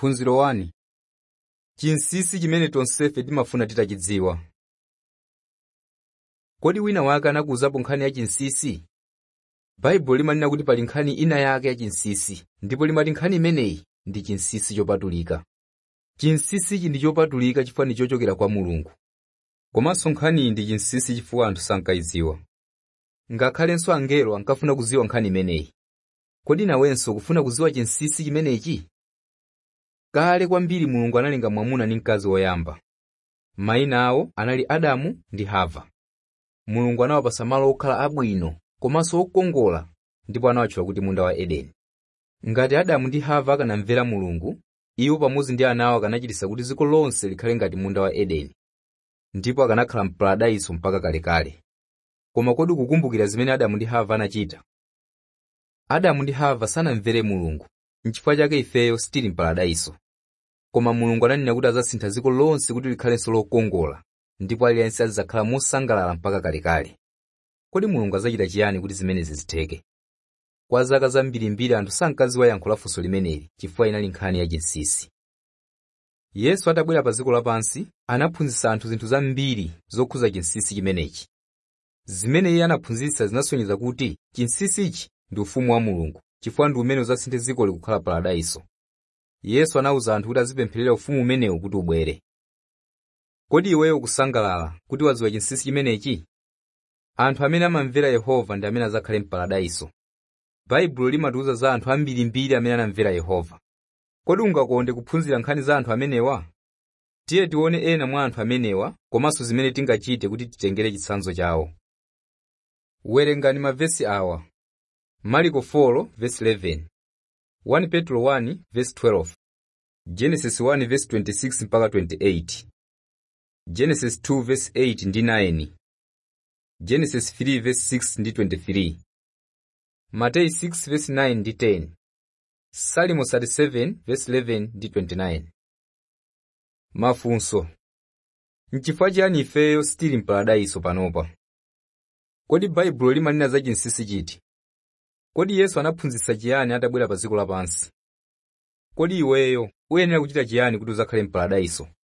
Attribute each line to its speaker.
Speaker 1: phunziro 1 chinsinsi chimene tonsefe timafuna titachidziwa kodi wina wake anakuwuzapo nkhani ya chinsinsi baibulo limanena kuti pali nkhani ina yake ya chinsinsi ndipo limati nkhani imeneyi ndi chinsinsi chopatulika chinsinsichi ndi chopatulika chifukwa ndi chochokera kwa mulungu komanso nkhaniyi ndi chinsinsi chifukwa anthu sankayidziwa ngakhalenso angelo ankafuna kudziwa nkhani imeneyi kodi nawenso ukufuna kudziwa chinsinsi chimenechi kale kwambiri mulungu analenga mwamuna ndi mkazi woyamba mayina awo anali adamu ndi hava mulungu anawapasa malo okhala abwino komanso okongola ndipo anawatchula kuti munda wa edeni ngati adamu ndi hava akanamvera mulungu iwo pamodzi ndi ana awo akanachititsa kuti dziko lonse likhale ngati munda wa edeni ndipo akanakhala mparadayiso mpaka kalekale koma kodi kukumbukira zimene adamu ndi hava anachita adamu ndi hava sanamvere mulungu nchifukwa chake ifeyo sitili mparadayiso koma mulungu ananena kuti adzasintha dziko lonse kuti likhalenso lokongola ndipo aliyense adzakhala mosangalala mpaka kalekale kodi mulungu adzachita chiyani kuti zimenezi zitheke kwa zaka zambirimbiri anthu sankadziwa yankho la funso limeneli chifukwa inali nkhani ya chinsinsi yesu atabwera pa dziko lapansi anaphunzitsa anthu zinthu zambiri zokhuza chinsinsi chimenechi zimene iye anaphunzitsa zinasonyeza kuti chinsinsichi ndi ufumu wa mulungu chifukwa ndi umene udzasinthe dziko likukhala paradayiso yesu anawuza anthu kuti azipempherera ufumu umenewu kuti ubwere kodi iweyo ukusangalala kuti wadziwa chinsinsi chimenechi anthu amene amamvera yehova ndi amene adzakhale mparadayiso baibulo limatiwuza za anthu ambirimbiri amene anamvera yehova kodi ungakonde kuphunzira nkhani za anthu amenewa tiye tione ena mwa anthu amenewa komanso zimene tingachite kuti titengere chitsanzo chawo werengani mavesi awa mariko 4 verse 11 1 petro 1 verse 12 genesis 1 verse 26 mpaka 28 genesis 2 verse 8 ndi 9 genesis 3 verse 6 ndi 23 mateyu 6 verse 9 ndi 10 salimo 37 verse 11 ndi 29 mafunso nchifukwa chiyani ifeyo sitili mparadayiso panopa kodi baibulo limanena za chinsinsi chiti kodi yesu anaphunzitsa chiyani atabwera pa dziko lapansi kodi iweyo uyenera kuchita chiyani kuti udzakhale mparadayiso